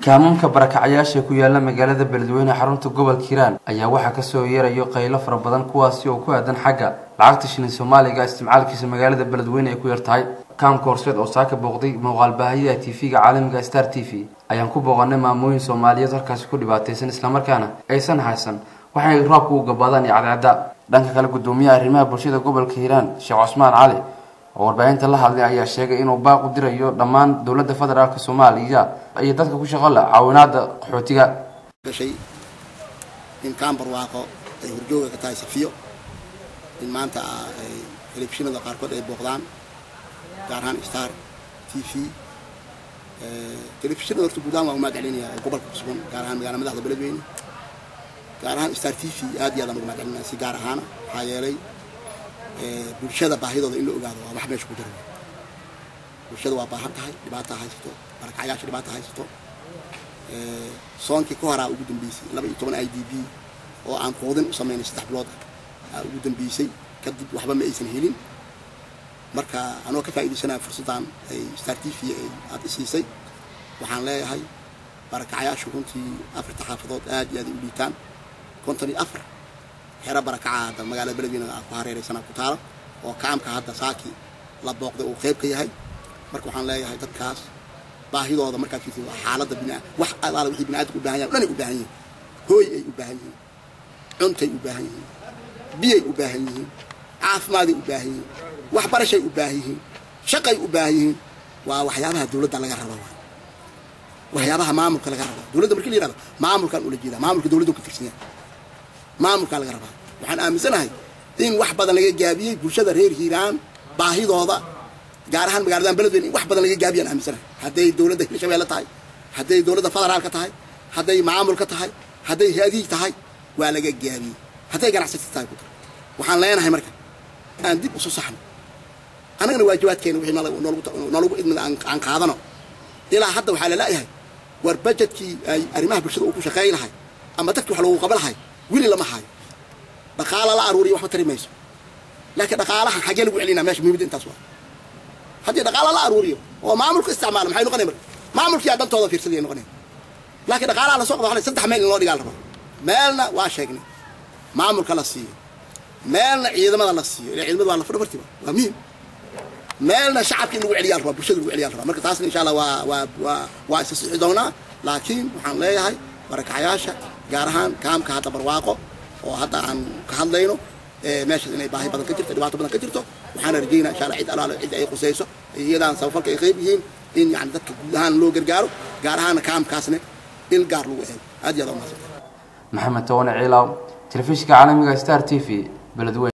kaamamka barakacayaasha ku yaala magaalada beledweyne xarunta gobolka hiiraan ayaa waxaa kasoo yeerayo qaylo fara badan kuwaasi oo ku aadan xagga lacagta shilin soomaaliga isticmaalkiisa magaalada beledweyne ay ku yar tahay kaamka horseed oo saaka booqday muuqaalbaahiyaha tv-ga caalamiga star t v ayaan ku booqanay maamooyin soomaaliyeed halkaasi ku dhibaataysan islamarkaana aysan haysan waxay roobka u gabaadaan iyo cadceeda dhanka kale gudoomiyaha arrimaha bulshada gobolka hiiraan sheekh cusmaan cali oo warbaahinta la hadlay ayaa sheegay inuu baaq u dirayo dhammaan dowladda federaalk soomaaliya iyo dadka ku shaqo leh caawinaada qaxootiga gashay in kaambarwaaqo ay horjooga ka tahay safiyo in maanta ay telefishinada qaarkood ay booqdaan gaar ahaan star t v telefishinada horta guudahaan waa umaad celinaya oo gobolka ku sugan gaar ahaan magaalada madaxda beledweyne gaar ahaan star t v aad iyo aad aan uga mahad celinaya si gaar ahaana maxaa yeelay bulshada baahidooda in la ogaado waa wax meesha ku jira bulshada waa baahan tahay dhibaata haysato barakacyaasha dhibaata haysato soonkii ka horaa ugu dambeysay laba iyo toban i d b oo aan quudin u samaynay saddex bilood ah ugu dambeysay kadib waxba ma aysan helin marka anoo ka faa'iidaysanaya fursaddan ay star t v ay aada isiisay waxaan leeyahay barakacyaashu runtii afarta xaafadood aad iyo aad ay u liitaan konton iyo afar xero barakaca hadda magaalada beledweyne ku hareeraysana ku taala oo kaamka hadda saaki la booqday uu qayb ka yahay marka waxaan leeyahay dadkaas baahidooda markaad fiirtid waa xaaladda bina wax alaala wixii biniaadamka u baahan yahay dhanay u baahan yihiin hooy ay u baahan yihiin cuntay u baahan yihiin biyay u baahan yihiin caafimaaday u baahan yihiin waxbarashay u baahan yihiin shaqay u baahan yihiin waa waxyaabaha dowladda laga raba waay waxyaabaha maamulka laga raba dowladda markii la yihahdo maamulkaan ula jeedaa maamulka dowladda ka tirsan yahay maamulkaa laga rabaa waxaan aaminsanahay in wax badan laga gaabiyey bulshada reer hiiraan baahidooda gaar ahaan magaaladan beledweyne in wax badan laga gaabiyaan aaminsanahay hadday dowladda hirshabeelle tahay hadday dowladda federaalka tahay hadday maamulka tahay hadday hay-adihi tahay waa laga gaabiyey hadday ganacsati tahay ku dar waxaan leenahay marka aan dib usu saxno annagana waajibaadkeena wixii nolagu idmida aan qaadano ilaa hadda waxaa lala'yahay war bajetkii ay arrimaha bulshada uu ku shaqeey lahay ama dadkii wax loogu qaba lahay wili lama hayo dhaqaala la aruuriya waxba tari mayso laakiin dhaqaalaha xaggee lagu celinaa meesha muhimmadda intaas waa haddii dhaqaala la aruuriyo oo maamulka isticmaala maxay noqonay marka maamulkiyaa dhantooda fiirsadaya noqonay laakiin dhaqaalaha lasoo qada waxay saddex meel in loo dhigaa la rabaa meelna waa sheegnay maamulka la siiyo meelna ciidamada la siiyo ilaa ciidamada waa la fadho fartiba waa muhim meelna shacabka in lagu celiyaa la rabaa bulshada lagu celiyaa la rabaa marka taasna insha allah waa waa waa waa isa sixi doonaa laakiin waxaan leeyahay barakacayaasha gaar ahaan kaamka hadda barwaaqo oo hadda aan ka hadlayno meeshaas inay baahi badan ka jirto dhibaato badan ka jirto waxaana rajaynaa insha allah cid alaalo cid ay qusayso iyadaan sabafalka ay qayb yihiin in yani dadka guud ahaan loo gargaaro gaar ahaana kaamkaasne il gaar lagu eego aad iyo aad umahadsan maxamed towane ciilaaw telefishinka caalamiga star t v beledweyne